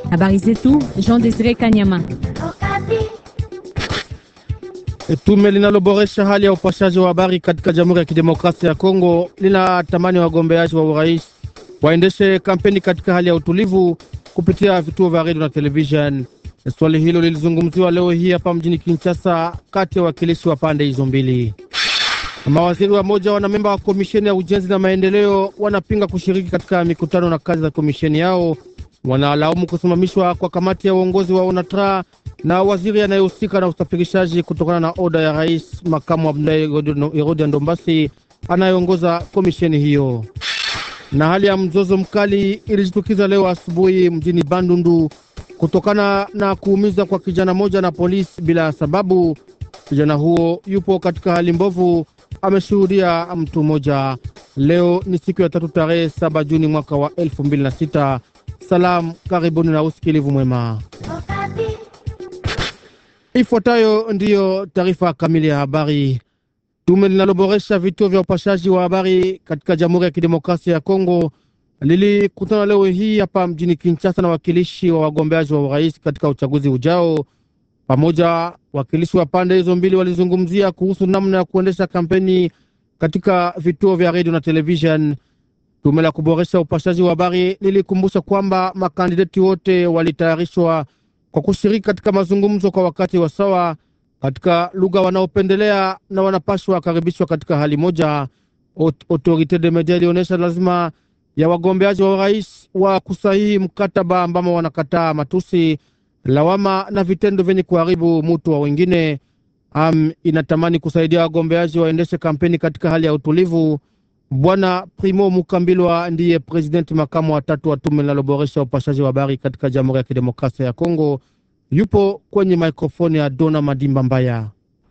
Habari zetu Jean Desire Kanyama. Tume linaloboresha hali ya upashaji wa habari katika Jamhuri ya Kidemokrasia ya Kongo linatamani wagombeaji wa urais waendeshe kampeni katika hali ya utulivu kupitia vituo vya redio na television. Swali hilo lilizungumziwa leo hii hapa mjini Kinshasa kati ya wakilishi wa pande hizo mbili. Mawaziri wa moja wanamemba wa komisheni ya ujenzi na maendeleo wanapinga kushiriki katika mikutano na kazi za komisheni yao. Wanalaumu kusimamishwa kwa kamati ya uongozi wa ONATRA na waziri anayehusika na usafirishaji kutokana na oda ya rais makamu Abdulahi Herode Ndombasi anayeongoza komisheni hiyo. Na hali ya mzozo mkali ilijitukiza leo asubuhi mjini Bandundu kutokana na kuumiza kwa kijana moja na polisi bila sababu. Kijana huo yupo katika hali mbovu, ameshuhudia mtu mmoja. Leo ni siku ya tatu tarehe saba Juni mwaka wa elfu mbili na sita. Salamu, karibuni na usikilivu mwema. Ifuatayo ndiyo taarifa kamili ya habari. Tume linaloboresha vituo vya upashaji wa habari katika Jamhuri ya Kidemokrasia ya Kongo lilikutana leo hii hapa mjini Kinshasa na wakilishi wa wagombeaji wa urais katika uchaguzi ujao. Pamoja wakilishi wa pande hizo mbili walizungumzia kuhusu namna ya kuendesha kampeni katika vituo vya redio na television. Tume la kuboresha upashaji wa habari lilikumbusha kwamba makandideti wote walitayarishwa kwa kushiriki katika mazungumzo kwa wakati wa sawa katika lugha wanaopendelea na wanapashwa wakaribishwa katika hali moja. Autorite de media ilionyesha lazima ya wagombeaji wa urais wa kusahihi mkataba ambamo wanakataa matusi, lawama na vitendo vyenye kuharibu mutu wa wengine. Am inatamani kusaidia wagombeaji waendeshe kampeni katika hali ya utulivu. Bwana Primo Mukambilwa ndiye presidenti makamu wa tatu wa tume linaloboresha upashaji wa habari katika Jamhuri ya Kidemokrasia ya Kongo. Yupo kwenye mikrofoni ya Dona Madimba Mbaya.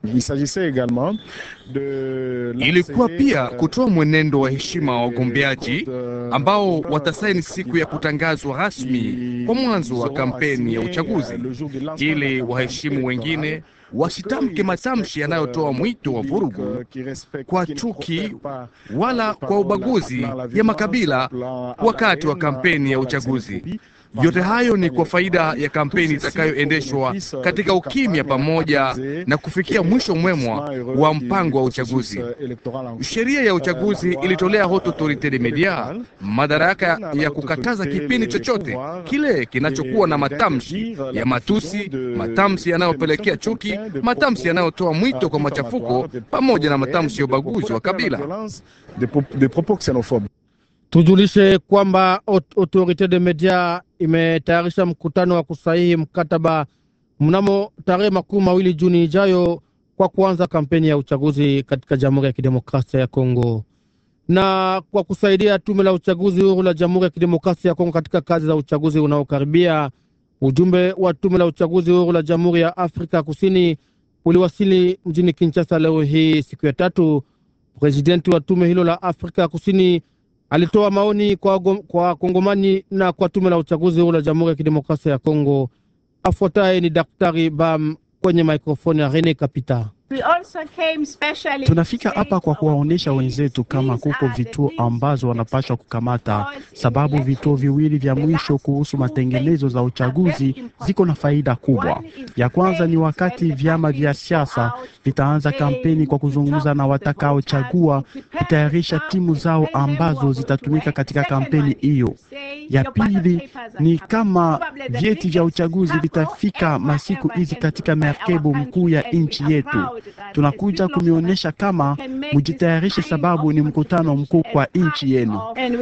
Ilikuwa pia kutoa mwenendo wa heshima wa wagombeaji ambao watasaini siku ya kutangazwa rasmi kwa mwanzo wa kampeni ya uchaguzi, ili waheshimu wengine wasitamke matamshi yanayotoa mwito wa vurugu kwa chuki wala kwa ubaguzi ya makabila wakati wa kampeni ya uchaguzi. Yote hayo ni kwa faida ya kampeni itakayoendeshwa katika ukimya pamoja na kufikia mwisho mwemwa wa mpango wa uchaguzi. Sheria ya uchaguzi ilitolea haute autorite de media madaraka ya kukataza kipindi chochote kile kinachokuwa na matamshi ya matusi, matamshi yanayopelekea chuki, matamshi yanayotoa mwito kwa machafuko, pamoja na matamshi ya ubaguzi wa kabila. Tujulishe kwamba autorite de media imetayarisha mkutano wa kusahihi mkataba mnamo tarehe makumi mawili Juni ijayo kwa kuanza kampeni ya uchaguzi katika Jamhuri ya Kidemokrasia ya Kongo na kwa kusaidia tume la uchaguzi huru la Jamhuri ya Kidemokrasia ya Kongo katika kazi za uchaguzi unaokaribia. Ujumbe wa tume la uchaguzi huru la Jamhuri ya Afrika Kusini uliwasili mjini Kinshasa leo hii siku ya tatu. Presidenti wa tume hilo la Afrika Kusini alitoa maoni kwa, kwa Kongomani na kwa tume la uchaguzi huru la Jamhuri ya Kidemokrasia ya Kongo. Afuataye ni Daktari Bam kwenye mikrofoni ya Rene Kapita. Tunafika hapa kwa kuwaonyesha wenzetu kama kuko vituo ambazo wanapaswa kukamata, sababu vituo viwili vya mwisho kuhusu matengenezo za uchaguzi ziko na faida kubwa. Ya kwanza ni wakati vyama vya siasa vitaanza kampeni kwa kuzungumza na watakaochagua kutayarisha timu zao ambazo zitatumika katika kampeni hiyo. Ya pili ni kama vyeti vya uchaguzi vitafika masiku hizi katika merkebu mkuu ya nchi yetu. Tunakuja kumionyesha kama mujitayarishe, sababu ni mkutano mkuu kwa nchi yenu.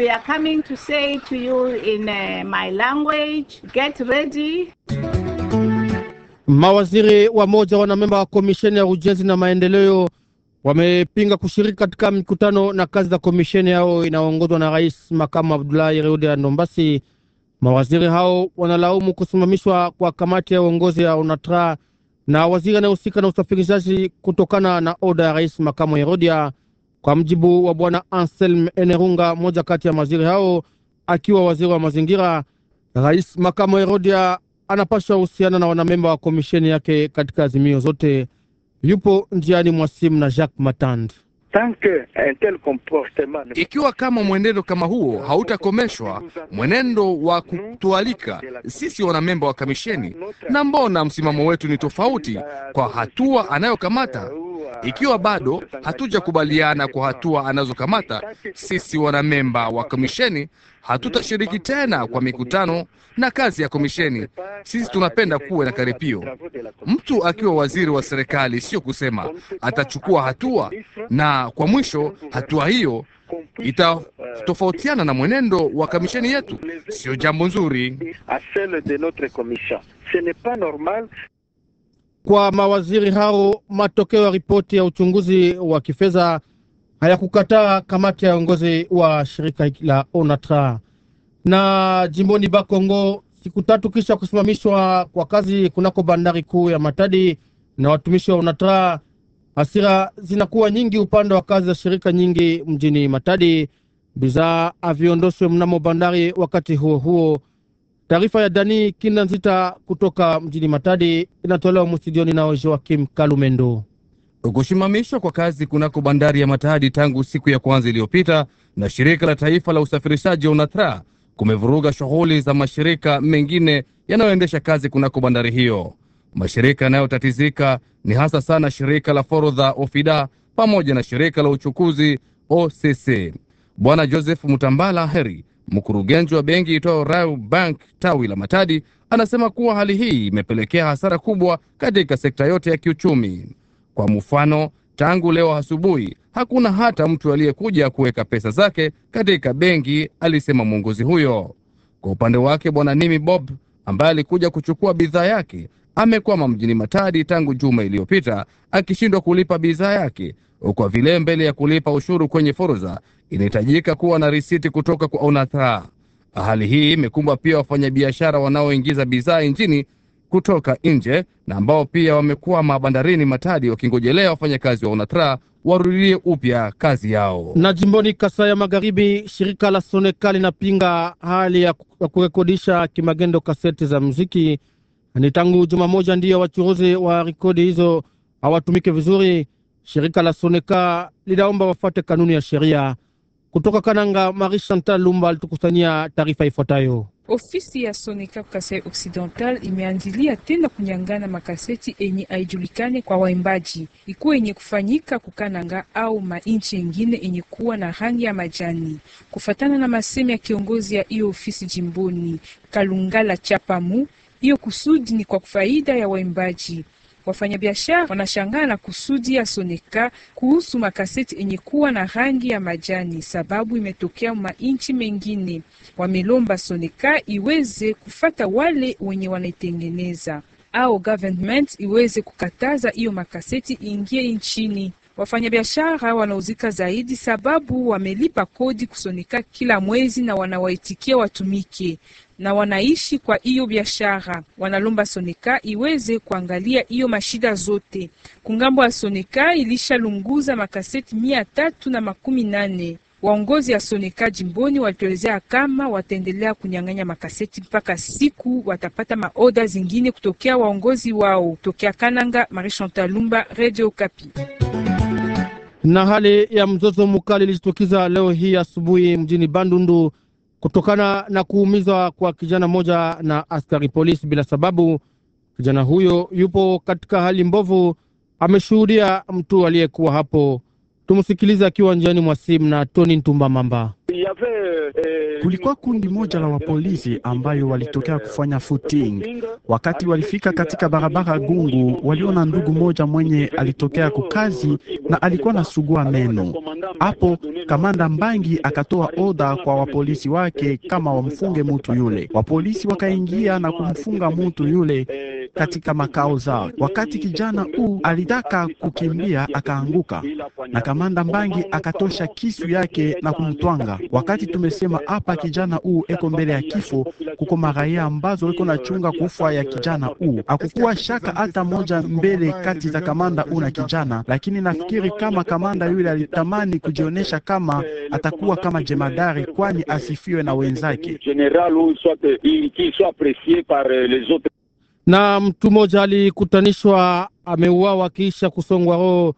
Mawaziri wa moja wanamemba wa komisheni ya ujenzi na maendeleo wamepinga kushiriki katika mikutano na kazi za komisheni yao inayoongozwa na rais makamu Abdulahi Reude Ndombasi. Mawaziri hao wanalaumu kusimamishwa kwa kamati ya uongozi ya UNATRA na waziri anayehusika na usafirishaji kutokana na oda ya rais makamu Herodia. Kwa mjibu wa bwana Anselm Enerunga, mmoja kati ya mawaziri hao akiwa waziri wa mazingira, rais makamu Herodia anapaswa husiana na wanamemba wa komisheni yake katika azimio zote. Yupo njiani mwa simu na Jacques Matand. Ikiwa kama mwenendo kama huo hautakomeshwa, mwenendo wa kutualika sisi wanamemba wa kamisheni, na mbona msimamo wetu ni tofauti kwa hatua anayokamata? Ikiwa bado hatujakubaliana kwa hatua anazokamata, sisi wanamemba wa komisheni hatutashiriki tena kwa mikutano na kazi ya komisheni. Sisi tunapenda kuwe na karipio. Mtu akiwa waziri wa serikali, sio kusema atachukua hatua, na kwa mwisho hatua hiyo itatofautiana na mwenendo wa kamisheni yetu. Sio jambo nzuri. Kwa mawaziri hao, matokeo ya ripoti ya uchunguzi wa kifedha hayakukataa kamati ya uongozi wa shirika la ONATRA. Na jimboni Bakongo, siku tatu kisha kusimamishwa kwa kazi kunako bandari kuu ya Matadi na watumishi wa ONATRA, hasira zinakuwa nyingi upande wa kazi za shirika nyingi mjini Matadi. Bidhaa haviondoshwe mnamo bandari wakati huo huo. Taarifa ya Dani Kinda Nzita kutoka mjini Matadi inatolewa mustudioni nao Joakim Kalumendo. Kusimamishwa kwa kazi kunako bandari ya Matadi tangu siku ya kwanza iliyopita na shirika la taifa la usafirishaji ONATRA kumevuruga shughuli za mashirika mengine yanayoendesha kazi kunako bandari hiyo. Mashirika yanayotatizika ni hasa sana shirika la forodha OFIDA pamoja na shirika la uchukuzi OCC. Bwana Joseph Mutambala Heri, mkurugenzi wa benki itwayo Rau Bank tawi la Matadi, anasema kuwa hali hii imepelekea hasara kubwa katika sekta yote ya kiuchumi. Kwa mfano, tangu leo asubuhi hakuna hata mtu aliyekuja kuweka pesa zake katika benki, alisema mwongozi huyo. Kwa upande wake, bwana Nimi Bob ambaye alikuja kuchukua bidhaa yake amekwama mjini Matadi tangu juma iliyopita akishindwa kulipa bidhaa yake. Kwa vile mbele ya kulipa ushuru kwenye forodha inahitajika kuwa na risiti kutoka kwa ONATRA. Hali hii imekumba pia wafanyabiashara wanaoingiza bidhaa nchini kutoka nje na ambao pia wamekwama bandarini Matadi wakingojelea wafanyakazi wa ONATRA warudie upya kazi yao. Na jimboni Kasai ya Magharibi, shirika la Soneka linapinga hali ya kurekodisha kimagendo kaseti za muziki. Ni tangu juma moja ndiyo wachuruzi wa rekodi hizo hawatumike vizuri. Shirika la Soneka linaomba wafuate kanuni ya sheria. Kutoka Kananga, Marie Chantal Lumba alitukusanyia taarifa ifuatayo. Ofisi ya Soneka Kasai Occidental imeanzilia tena kunyangana makaseti enye haijulikane kwa waimbaji, ikuwa yenye kufanyika kukananga au mainchi yengine enye kuwa na rangi ya majani. Kufatana na masemi ya kiongozi ya hiyo ofisi jimboni Kalungala Chapamu, hiyo kusudi ni kwa faida ya waimbaji. Wafanyabiashara wanashangaa na kusudi ya Soneka kuhusu makaseti yenye kuwa na rangi ya majani, sababu imetokea mainchi mengine. Wamelomba Soneka iweze kufata wale wenye wanaitengeneza au government iweze kukataza hiyo makaseti ingie nchini. Wafanyabiashara wanauzika zaidi sababu wamelipa kodi kusoneka kila mwezi na wanawaitikia watumike na wanaishi kwa hiyo biashara. Wanalomba Soneka iweze kuangalia hiyo mashida zote. Kungambo ya Soneka ilishalunguza makaseti mia tatu na makumi nane. Waongozi ya Soneka jimboni walituelezea kama wataendelea kunyang'anya makaseti mpaka siku watapata maoda zingine kutokea waongozi wao. Tokea Kananga, Marie Chantal Lumba, Radio Kapi. Na hali ya mzozo mkali ilijitokeza leo hii asubuhi mjini Bandundu kutokana na kuumizwa kwa kijana mmoja na askari polisi bila sababu. Kijana huyo yupo katika hali mbovu, ameshuhudia mtu aliyekuwa hapo. Tumsikilize akiwa njiani mwa simu na Tony Ntumba Mamba. Kulikuwa kundi moja la wapolisi ambayo walitokea kufanya footing. Wakati walifika katika barabara Gungu, waliona ndugu moja mwenye alitokea kukazi na alikuwa na sugua meno. Hapo kamanda Mbangi akatoa oda kwa wapolisi wake kama wamfunge mutu yule. Wapolisi wakaingia na kumfunga mutu yule katika makao zao. Wakati kijana huu alitaka kukimbia, akaanguka na kamanda Mbangi akatosha kisu yake na kumtwanga. Wakati tumesema hapa kijana huu eko mbele ya kifo, kuko maraia ambazo eko na chunga kufa ya kijana huu. Hakukuwa shaka hata moja mbele kati za kamanda huu na kijana, lakini nafikiri kama kamanda yule alitamani kujionyesha kama atakuwa kama jemadari, kwani asifiwe na wenzake. Na mtu mmoja alikutanishwa ameuawa kisha kusongwa roho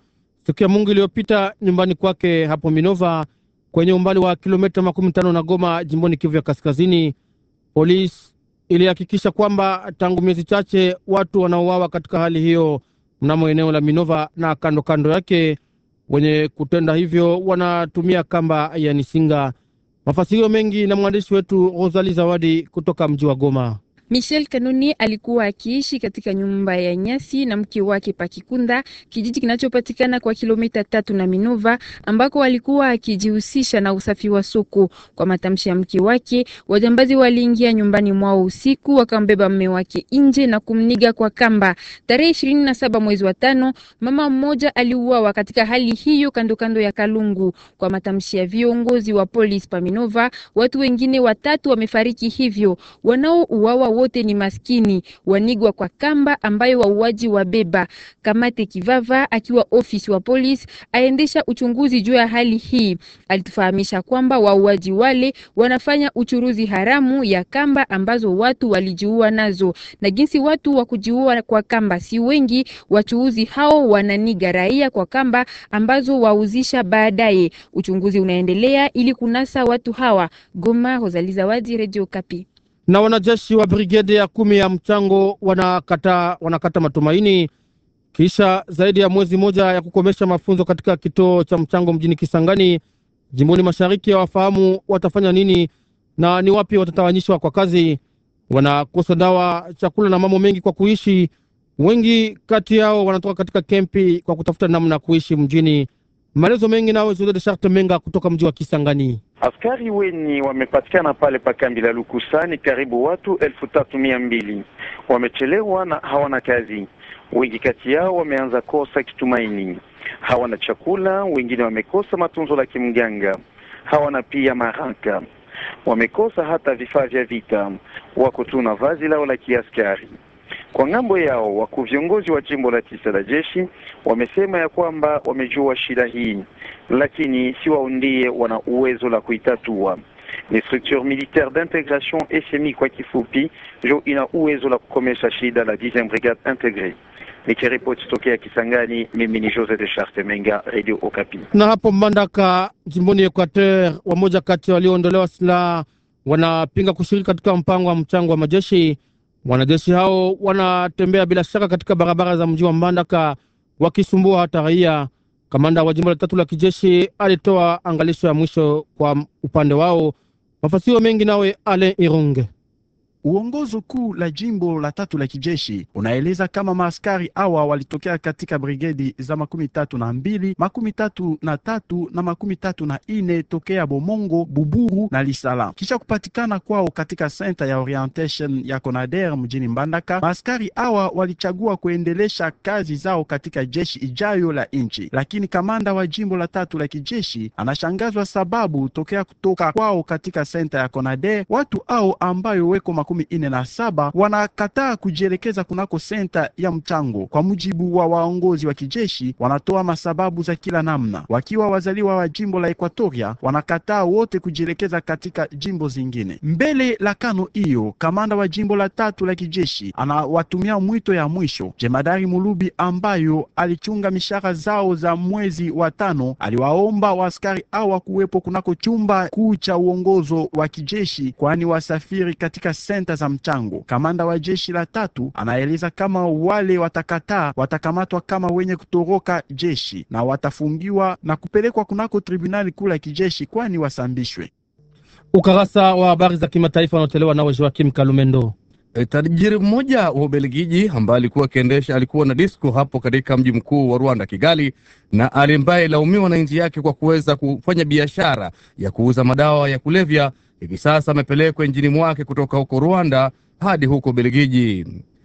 siku ya Mungu iliyopita nyumbani kwake hapo Minova kwenye umbali wa kilomita makumi tano na Goma jimboni Kivu ya Kaskazini. Polisi ilihakikisha kwamba tangu miezi chache watu wanaouawa katika hali hiyo mnamo eneo la Minova na kando kando yake. Wenye kutenda hivyo wanatumia kamba ya nisinga. Mafasirio mengi na mwandishi wetu Rosali Zawadi kutoka mji wa Goma. Michel Kanoni alikuwa akiishi katika nyumba ya nyasi na mke wake Pakikunda, kijiji kinachopatikana kwa kilomita tatu na Minova, ambako alikuwa akijihusisha na usafi wa soko. Kwa matamshi ya mke wake, wajambazi waliingia nyumbani mwao usiku, wakambeba mme wake nje na kumniga kwa kamba. Tarehe ishirini na saba mwezi wa tano, mama mmoja aliuawa katika hali hiyo kando kando ya Kalungu. Kwa matamshi ya viongozi wa polisi pa Minova, watu wengine watatu wamefariki hivyo. Wanaouawa wote ni maskini wanigwa kwa kamba ambayo wauaji wabeba. Kamate Kivava akiwa ofisi wa polisi aendesha uchunguzi juu ya hali hii, alitufahamisha kwamba wauaji wale wanafanya uchuruzi haramu ya kamba ambazo watu walijiua nazo, na jinsi watu wa kujiua kwa kamba si wengi, wachuuzi hao wananiga raia kwa kamba ambazo wauzisha baadaye. Uchunguzi unaendelea ili kunasa watu hawa. Goma, Rosalie Zawadi, Radio Kapi na wanajeshi wa brigedi ya kumi ya mchango wanakata, wanakata matumaini kisha zaidi ya mwezi moja ya kukomesha mafunzo katika kituo cha mchango mjini Kisangani jimboni mashariki. Ya wafahamu watafanya nini na ni wapi watatawanyishwa kwa kazi. Wanakosa dawa, chakula na mambo mengi kwa kuishi. Wengi kati yao wanatoka katika kempi kwa kutafuta namna ya kuishi mjini. Maelezo mengi nawe Jose Sharte Menga kutoka mji wa Kisangani. Askari weni wamepatikana pale pa kambi la Lukusani, karibu watu elfu tatu mia mbili wamechelewa na hawana kazi. Wengi kati yao wameanza kosa kitumaini, hawana chakula. Wengine wamekosa matunzo la kimganga, hawana pia maranka, wamekosa hata vifaa vya vita, wako tu na vazi lao la kiaskari. Kwa ng'ambo yao, wakuu viongozi wa jimbo la tisa la jeshi wamesema ya kwamba wamejua shida hii, lakini si wao ndiye wana uwezo la kuitatua. Ni structure militaire d'integration SMI kwa kifupi, ndio ina uwezo la kukomesha shida la 10e brigade integre. Nikiripoti tokea Kisangani, mimi ni Jose de Charte Menga, Radio Okapi. Na hapo Mbandaka jimboni Equateur, wamoja kati walioondolewa silaha wanapinga kushiriki katika mpango wa mchango wa majeshi. Wanajeshi hao wanatembea bila shaka katika barabara za mji wa Mbandaka wakisumbua hata raia. Kamanda wa jimbo la tatu la kijeshi alitoa angalisho ya mwisho kwa upande wao. Mafasio mengi nawe Alain Irunge. Uongozi kuu la jimbo la tatu la kijeshi unaeleza kama maaskari hawa walitokea katika brigedi za makumi tatu na mbili, makumi tatu na tatu na makumi tatu na ine tokea Bomongo, Buburu na Lisala. Kisha kupatikana kwao katika senta ya orientation ya Conader mjini Mbandaka, maaskari hawa walichagua kuendelesha kazi zao katika jeshi ijayo la nchi, lakini kamanda wa jimbo la tatu la kijeshi anashangazwa sababu tokea kutoka kwao katika senta ya Conader watu hao ambayo weko makumi ine na saba wanakataa kujielekeza kunako senta ya mchango. Kwa mujibu wa waongozi wa kijeshi, wanatoa masababu za kila namna. Wakiwa wazaliwa wa jimbo la Ekwatoria, wanakataa wote kujielekeza katika jimbo zingine. Mbele la kano hiyo, kamanda wa jimbo la tatu la kijeshi anawatumia mwito ya mwisho. Jemadari Mulubi ambayo alichunga mishahara zao za mwezi wa tano, aliwaomba waaskari hawa kuwepo kunako chumba kuu cha uongozo wa kijeshi, kwani wasafiri katika senta za mchango. Kamanda wa jeshi la tatu anaeleza kama wale watakataa watakamatwa kama wenye kutoroka jeshi na watafungiwa na kupelekwa kunako tribunali kuu la kijeshi, kwani wasambishwe. Ukarasa wa habari za kimataifa unaotolewa nawe Joakim Kalumendo. E, tajiri mmoja wa Ubelgiji ambaye alikuwa akiendesha alikuwa na disco hapo katika mji mkuu wa Rwanda, Kigali, na ambaye laumiwa na nchi yake kwa kuweza kufanya biashara ya kuuza madawa ya kulevya, hivi sasa amepelekwa nchini mwake kutoka huko Rwanda hadi huko Ubelgiji.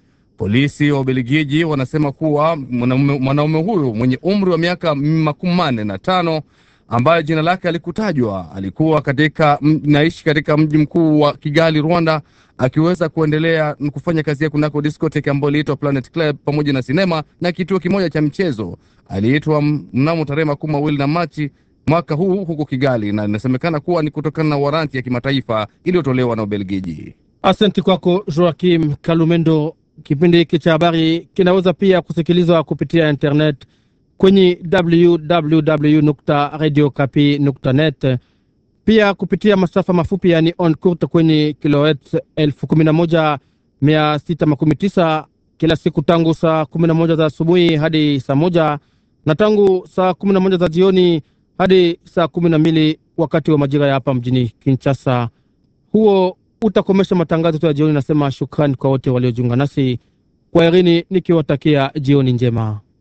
Polisi wa Ubelgiji wanasema kuwa mwanaume huyu mwenye umri wa miaka makumi manne na tano ambaye jina lake alikutajwa alikuwa katika naishi katika mji mkuu wa Kigali, Rwanda, akiweza kuendelea kufanya kazi yake kunako discotheque ambayo iliitwa Planet Club pamoja na sinema na kituo kimoja cha mchezo. Aliitwa mnamo tarehe makumi mawili na Machi mwaka huu huko Kigali, na inasemekana kuwa ni kutokana na waranti ya kimataifa iliyotolewa na Ubelgiji. Asante kwako Joakim Kalumendo. Kipindi hiki cha habari kinaweza pia kusikilizwa kupitia internet kwenye www.radiokapi.net, pia kupitia masafa mafupi yani on court kwenye kilohertz elfu kumi na moja mia sita makumi tisa kila siku tangu saa kumi na moja za asubuhi hadi saa moja na tangu saa kumi na moja za jioni hadi saa kumi na mbili wakati wa majira ya hapa mjini Kinshasa. Huo utakomesha matangazo tu ya jioni. Nasema shukrani kwa wote waliojiunga nasi kwa Irini, nikiwatakia jioni njema.